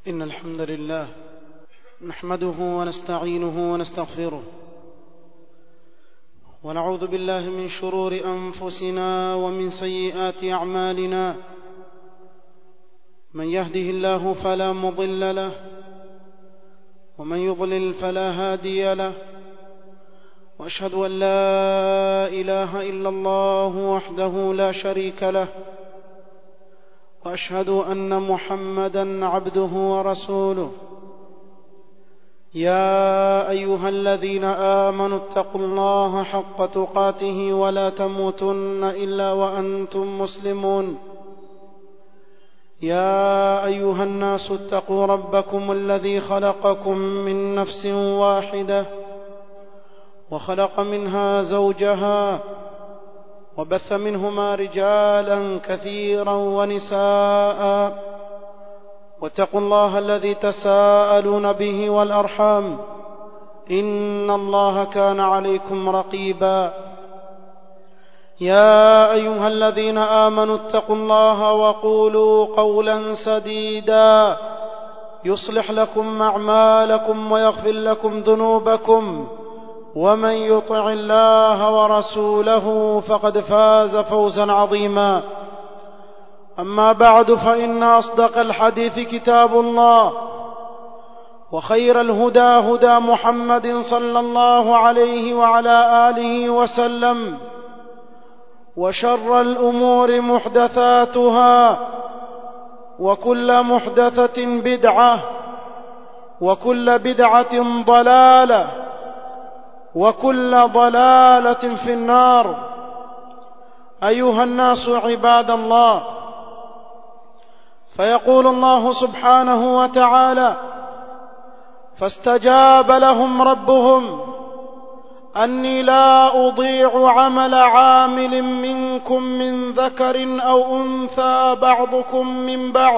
إن الحمد لله نحمده ونستعينه ونستغفره ونعوذ بالله من شرور أنفسنا ومن سيئات أعمالنا من يهده الله فلا مضل له ومن يضلل فلا هادي له واشهد ان لا اله الا الله وحده لا شريك له واشهد ان محمدا عبده ورسوله يا ايها الذين امنوا اتقوا الله حق تقاته ولا تموتن الا وانتم مسلمون يا ايها الناس اتقوا ربكم الذي خلقكم من نفس واحده وخلق منها زوجها وبث منهما رجالا كثيرا ونساء واتقوا الله الذي تساءلون به والارحام ان الله كان عليكم رقيبا يا ايها الذين امنوا اتقوا الله وقولوا قولا سديدا يصلح لكم اعمالكم ويغفر لكم ذنوبكم ومن يطع الله ورسوله فقد فاز فوزا عظيما اما بعد فان اصدق الحديث كتاب الله وخير الهدى هدى محمد صلى الله عليه وعلى اله وسلم وشر الامور محدثاتها وكل محدثه بدعه وكل بدعه ضلاله وكل ضلاله في النار ايها الناس عباد الله فيقول الله سبحانه وتعالى فاستجاب لهم ربهم اني لا اضيع عمل عامل منكم من ذكر او انثى بعضكم من بعض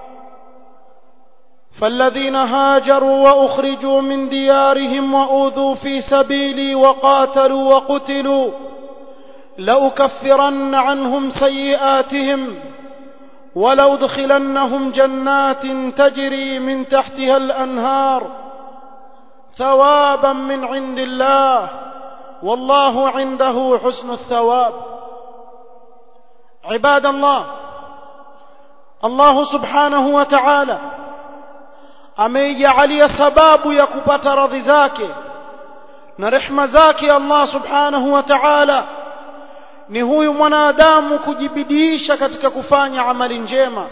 فالذين هاجروا واخرجوا من ديارهم واوذوا في سبيلي وقاتلوا وقتلوا لاكفرن عنهم سيئاتهم ولادخلنهم جنات تجري من تحتها الانهار ثوابا من عند الله والله عنده حسن الثواب عباد الله الله سبحانه وتعالى ameijalia sababu ya kupata radhi zake na rehma zake Allah subhanahu wa ta'ala ni huyu mwanadamu kujibidiisha katika kufanya amali njema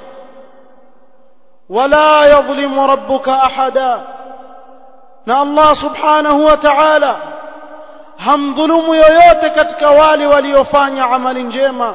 wala yadhlimu rabbuka ahada na Allah subhanahu wa ta'ala hamdhulumu yoyote katika wale waliofanya amali njema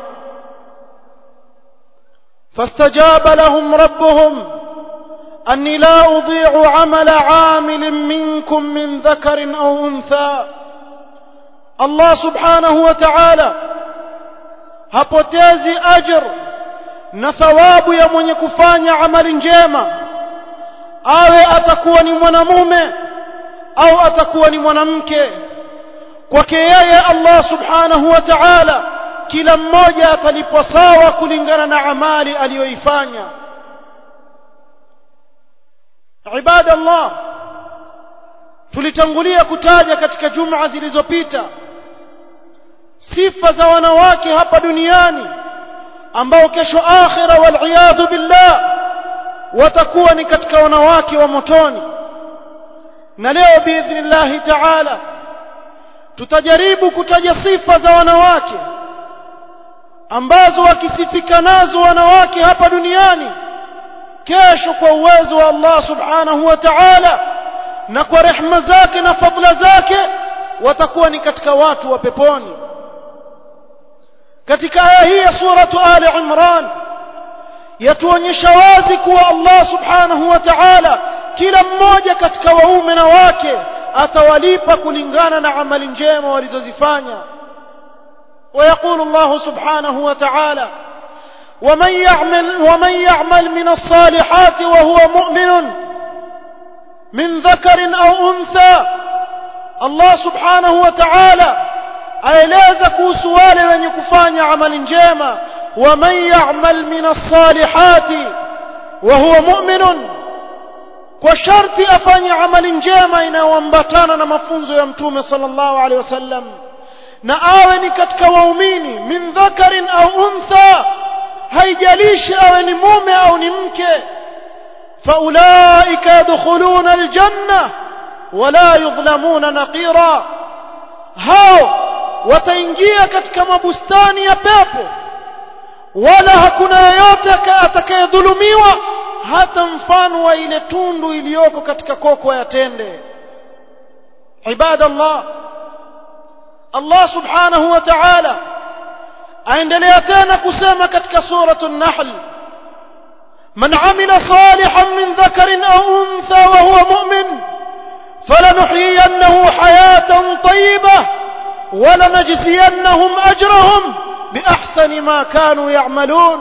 fastajaba lahum rabbuhum أني لا أضيع عمل عامل منكم من ذكر أو أنثى الله سبحانه وتعالى hapotezi ajr na thawabu ya mwenye kufanya amali njema awe atakuwa ni mwanamume au atakuwa ni mwanamke kwake yeye Allah subhanahu wa ta'ala kila mmoja atalipwa sawa kulingana na amali aliyoifanya ibada Allah tulitangulia kutaja katika juma zilizopita sifa za wanawake hapa duniani ambao kesho akhira wal billah watakuwa ni katika wanawake wa motoni na leo biidhnillahi taala tutajaribu kutaja sifa za wanawake ambazo wakisifika nazo wanawake hapa duniani kesho kwa uwezo wa Allah subhanahu wa ta'ala na kwa rehma zake na fadla zake watakuwa ni katika watu wa peponi katika aya hii ya suratu ali imran yatuonyesha wazi kuwa Allah subhanahu wa ta'ala kila mmoja katika waume na wake atawalipa kulingana na amali njema walizozifanya ويقول الله سبحانه وتعالى ومن يعمل ومن يعمل من الصالحات وهو مؤمن من ذكر او انثى الله سبحانه وتعالى aeleza kuhusu wale wenye kufanya amali njema waman ya'mal min as-salihati wa huwa mu'minun kwa sharti afanye amali njema inayoambatana na mafunzo ya mtume sallallahu alaihi wasallam na awe ni katika waumini min dhakarin au untha haijalishi awe ni mume au ni mke faulaika yadkhuluna aljanna wala yudhlamuna naqira hao wataingia katika mabustani ya pepo wala hakuna yeyote atakayedhulumiwa hata mfano wa ile tundu iliyoko katika koko ya tende ibadallah Allah subhanahu wa ta'ala aendelea tena kusema katika suratu an-nahl man amila salihan min dhakarin aw untha wa huwa mu'min falanuhyiyannahu hayatan tayyibah wa lanajziyannahum ajrahum biahsani ma kanu ya'malun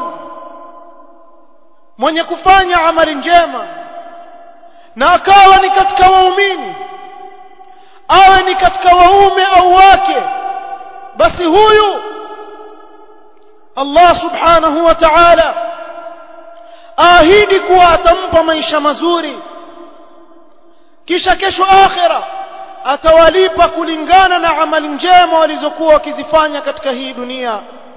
mwenye kufanya amali njema na akawa ni katika waumini awe ni katika waume au wake basi huyu Allah subhanahu wa ta'ala ahidi kuwa atampa maisha mazuri kisha kesho akhira atawalipa kulingana na amali njema walizokuwa wakizifanya katika hii dunia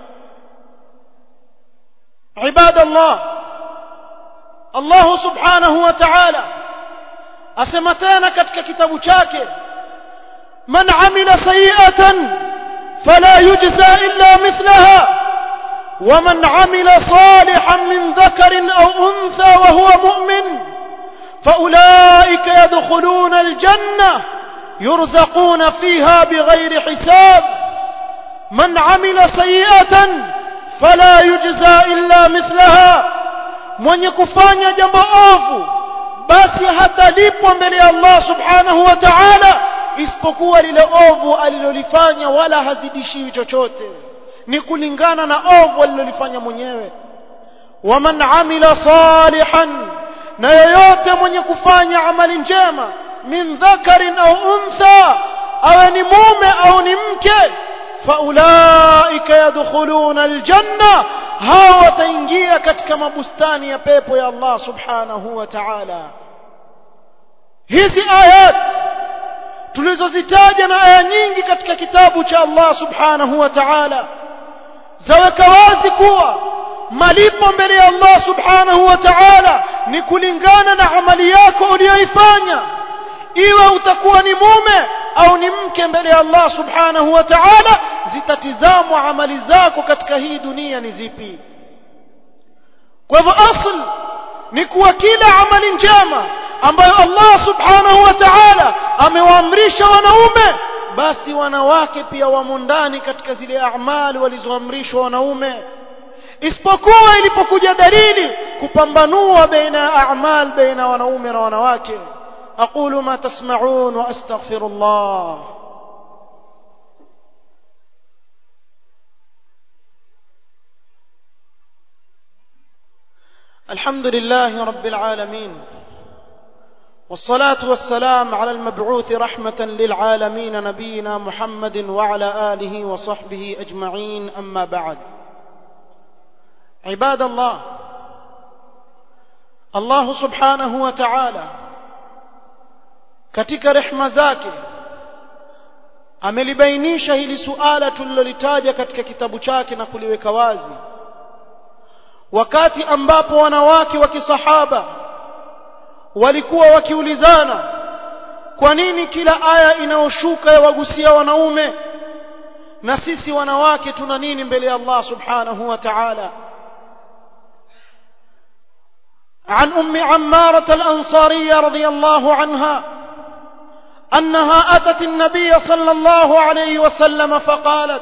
ibadallah Allah subhanahu wa ta'ala asema tena katika kitabu chake man amila sayi'atan fala yujza illa mithlaha ومن عمل صالحا من ذكر أو أنثى وهو مؤمن فأولئك يدخلون الجنة يرزقون فيها بغير حساب من عمل سيئة فلا يجزى إلا مثلها mwenye kufanya jambo ovu basi hatalipwa mbele ya Allah subhanahu wa ta'ala isipokuwa lile ovu alilolifanya wala hazidishiwi chochote ni kulingana na ovu alilolifanya mwenyewe waman amila salihan na yoyote mwenye kufanya amali njema min dhakarin au untha awe ni mume au ni mke faulaika yadkhuluna aljanna hao wataingia katika mabustani ya pepo ya Allah subhanahu wa ta'ala hizi ayat tulizozitaja na aya nyingi katika kitabu cha Allah subhanahu wa ta'ala zaweka wazi kuwa malipo mbele ya Allah subhanahu wa ta'ala ni kulingana na amali yako uliyoifanya iwe utakuwa ni mume au ni mke mbele ya Allah subhanahu wa ta'ala zitatizamwa amali zako katika hii dunia ni zipi kwa hivyo asl ni kuwa kila amali njema ambayo Allah subhanahu wa ta'ala amewaamrisha wanaume basi wanawake pia wamo ndani katika zile amali walizoamrishwa wanaume isipokuwa ilipokuja dalili kupambanua baina ya a'mal baina wanaume na wanawake aqulu ma tasma'un wa astaghfirullah الحمد لله رب العالمين والصلاة والسلام على المبعوث رحمة للعالمين نبينا محمد وعلى آله وصحبه أجمعين أما بعد عباد الله الله سبحانه وتعالى katika rehma zake amelibainisha hili suala tulilolitaja katika kitabu chake na kuliweka wazi wakati ambapo wanawake wa kisahaba walikuwa wakiulizana kwa nini kila aya inayoshuka yawagusia wanaume na sisi wanawake tuna nini mbele ya Allah subhanahu wa ta'ala عن أم عمارة الأنصارية رضي الله عنها أنها أتت النبي صلى الله عليه وسلم فقالت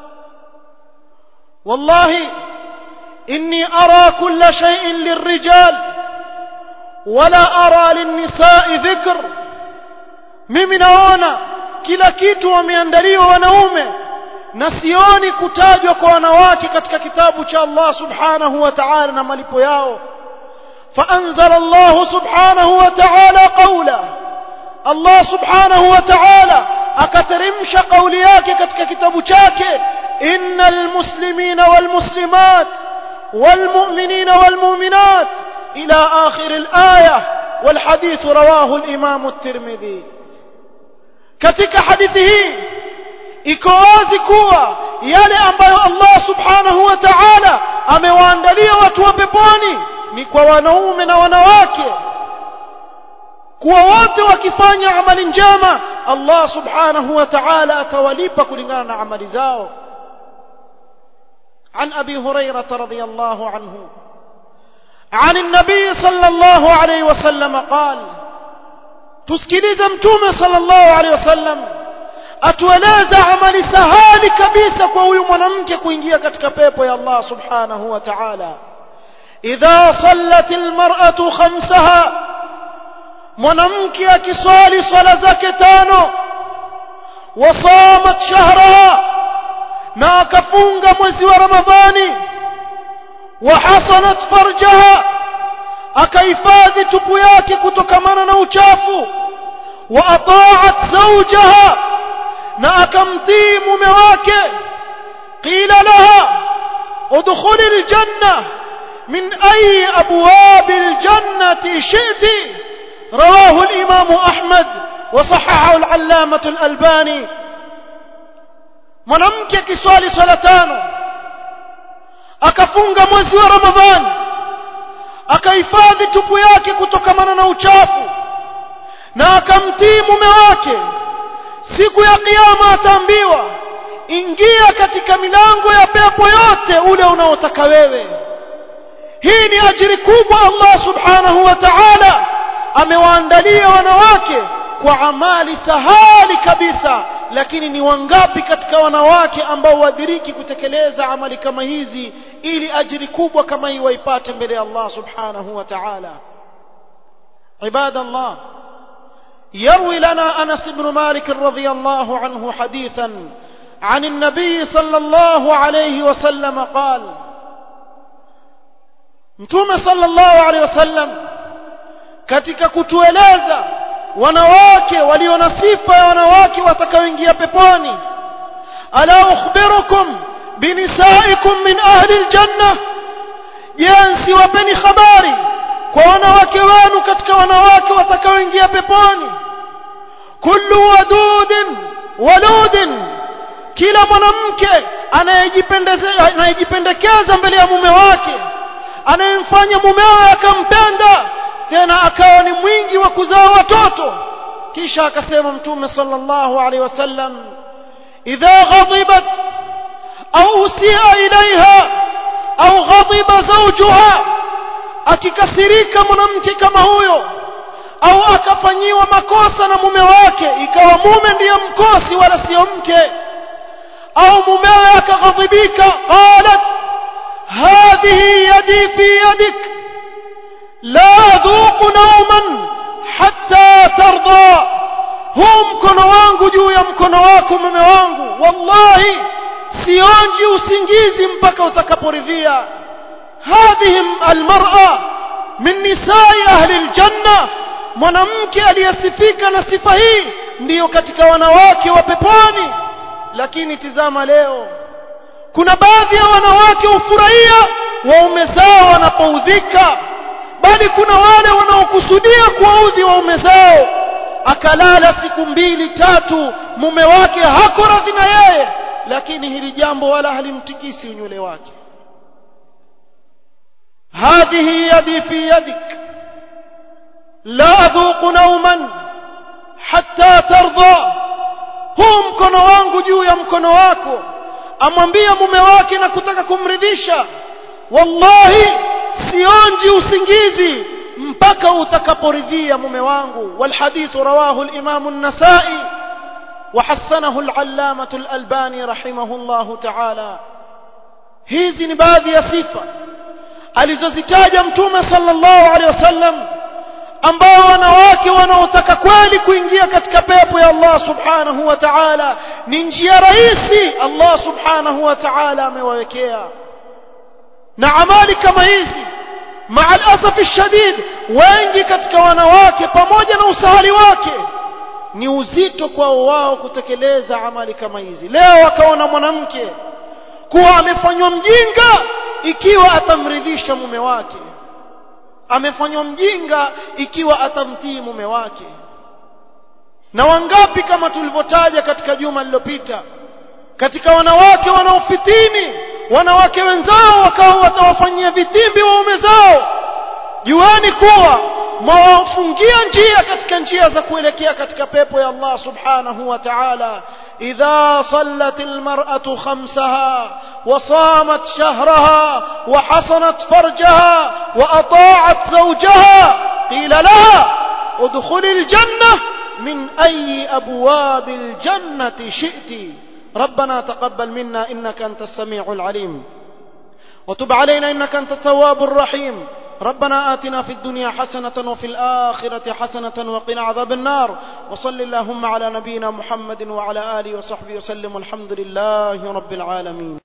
والله إني أرى كل شيء للرجال ولا أرى للنساء ذكر mimi naona kila kitu wameandaliwa wanaume na sioni kutajwa kwa wanawake katika kitabu cha Allah subhanahu wa ta'ala na malipo yao فأنزل الله سبحانه وتعالى قوله الله سبحانه وتعالى أكترمش قولياك كتك كتاب شاك إن المسلمين والمسلمات والمؤمنين والمؤمنات إلى آخر الآية والحديث رواه الإمام الترمذي katika hadithi hii iko wazi kuwa yale ambayo Allah subhanahu wa ta'ala amewaandalia watu wa peponi ni kwa wanaume na wanawake kuwa wote wakifanya amali njema Allah subhanahu wa ta'ala atawalipa kulingana na amali zao عن أبي هريرة رضي الله عنه عن النبي صلى الله عليه وسلم قال tusikilize mtume sallallahu alaihi wasallam atueleza amali sahali kabisa kwa huyu mwanamke kuingia katika pepo ya Allah subhanahu wa ta'ala idha sallat almar'atu khamsaha mwanamke akiswali swala zake tano wasamat shahraha na akafunga mwezi wa ramadhani wahasanat farjaha akahifadhi tupu yake kutokamana na uchafu wa ataat zawjaha na akamtii mume wake qila laha udkhuli aljanna min ayi abwab aljannati shi'ti rawahu al-imam ahmad wa sahahahu al-allamah al-albani mwanamke akiswali swala tano akafunga mwezi wa ramadhani akahifadhi tupu yake kutokamana na uchafu na akamtii mume wake siku ya kiyama ataambiwa ingia katika milango ya pepo yote ule unaotaka wewe hii ni ajiri kubwa Allah subhanahu wa ta'ala amewaandalia wanawake kwa amali sahali kabisa lakini ni wangapi katika wanawake ambao wadiriki kutekeleza amali kama hizi ili ajiri kubwa kama hii waipate mbele ya Allah subhanahu wa ta'ala عباد الله يروي لنا أنس بن مالك رضي الله عنه حديثا عن النبي صلى الله عليه وسلم قال متوم صلى الله عليه وسلم katika kutueleza wanawake walio na sifa ya wanawake watakaoingia peponi ala ukhbirukum binisaikum min ahli aljanna je nsiwapeni habari kwa wanawake wenu katika wanawake watakaoingia peponi kullu wadudin waludin kila mwanamke anayejipendekeza mbele ya mume wake anayemfanya mumewe akampenda tena akawa ni mwingi wa kuzaa watoto kisha akasema mtume sallallahu alaihi wasallam idha ghadibat au usia ilaiha au ghadiba zawjuha akikasirika mwanamke kama huyo au akafanyiwa makosa na mume wake ikawa mume ndiye mkosi wala sio mke au mumewe akaghadhibika qalat hadhihi yadi fi yadik la adhuqu nauman hatta tarda huu mkono wangu juu ya mkono wako mume wangu wallahi sionji usingizi mpaka utakaporidhia هذه المرأة من نساء أهل الجنة mwanamke aliyesifika na sifa hii ndiyo katika wanawake wa peponi lakini tizama leo kuna baadhi ya wanawake hufurahia waume zao wanapoudhika bali kuna wale wanaokusudia kuwaudhi waume zao akalala siku mbili tatu mume wake hako radhi na yeye lakini hili jambo wala halimtikisi unywele wake هذه يدي في يدك لا أذوق نوما حتى ترضى huu mkono wangu juu ya mkono wako amwambia mume wake na kutaka kumridhisha wallahi sionji usingizi mpaka utakaporidhia mume wangu والحديث رواه الإمام النسائي وحسنه العلامة الألباني رحمه الله تعالى hizi ni baadhi ya sifa alizozitaja mtume sallallahu alaihi wasallam ambao wanawake wanaotaka kweli kuingia katika pepo ya Allah subhanahu wa ta'ala ni njia rahisi Allah subhanahu wa ta'ala amewawekea na amali kama hizi maa alasafi shadid wengi katika wanawake pamoja na usahali wake ni uzito kwao wao kutekeleza amali kama hizi leo akaona mwanamke kuwa amefanywa mjinga ikiwa atamridhisha mume wake amefanywa mjinga ikiwa atamtii mume wake na wangapi kama tulivyotaja katika juma lililopita katika wanawake wanaofitini wanawake wenzao wakawa watawafanyia vitimbi waume zao juani kuwa mwawafungia njia katika njia za kuelekea katika pepo ya Allah subhanahu wa ta'ala idha sallat almar'atu khamsaha wa samat shahraha wa hasanat farjaha wa ata'at zawjaha qila laha udkhuli aljanna min ayi abwab aljannati shi'ti ربنا تقبل منا إنك أنت السميع العليم وتب علينا إنك أنت التواب الرحيم ربنا آتنا في الدنيا حسنة وفي الآخرة حسنة وقنا عذاب النار وصل اللهم على نبينا محمد وعلى آله وصحبه وسلم والحمد لله رب العالمين